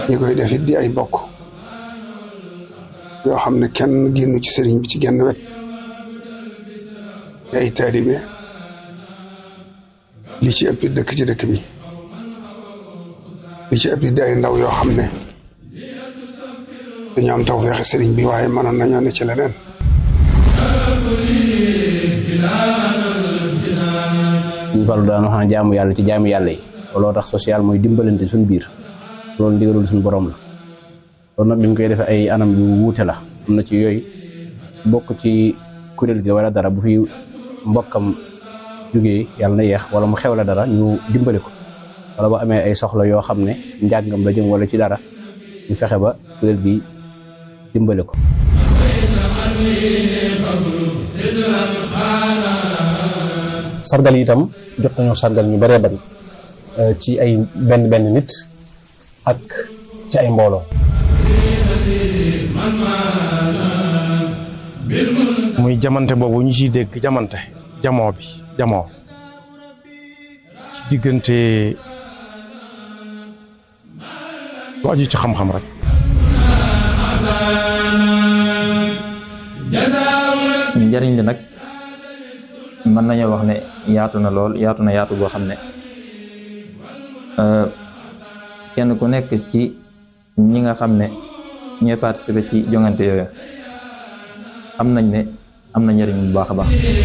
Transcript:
ñi koy defit di ay bokk yoo xam ne kenn génnu ci sëriñ bi ci genn wet di ay taalibe li ci ëpp dëkk ci dëkk bi li ci ëpp di ay ndaw yoo xam ne dañu am tawfeexi sëriñ bi waaye mënoon nañoo ne ci leneen suñu falu daan wax na jaamu yàlla ci jaamu yàlla yi looloo tax social mooy dimbalante suñu biir loolu ndigalul suñu borom la loolu nag li ñu koy defee ay anam yu wuute la am na ci yooyu bokk ci kuréel gi wala dara bu fi mbokkam jógee yàlla na yeex wala mu xew la dara ñu dimbali ko wala bu amee ay soxla yoo xam ne njàngam la jëm wala ci dara ñu fexe ba kuréel gi dimbali ko sargal yi itam jot nañoo sargal ñu bëree bari ci ay benn benn nit ak ci ay mbooloo muy jamante boobu ñu ciy dégg jamante jamoo bi jamoo ci diggante lu aju ci xam-xam rek njariñ li nag mën nañoo wax ne yaatu na lool yaatu na yaatu goo xam ne kenn ku nekk ci ñi nga xam ne ñooy participer ci jongante yooyu am nañ ne am na njariñ bu baax a baax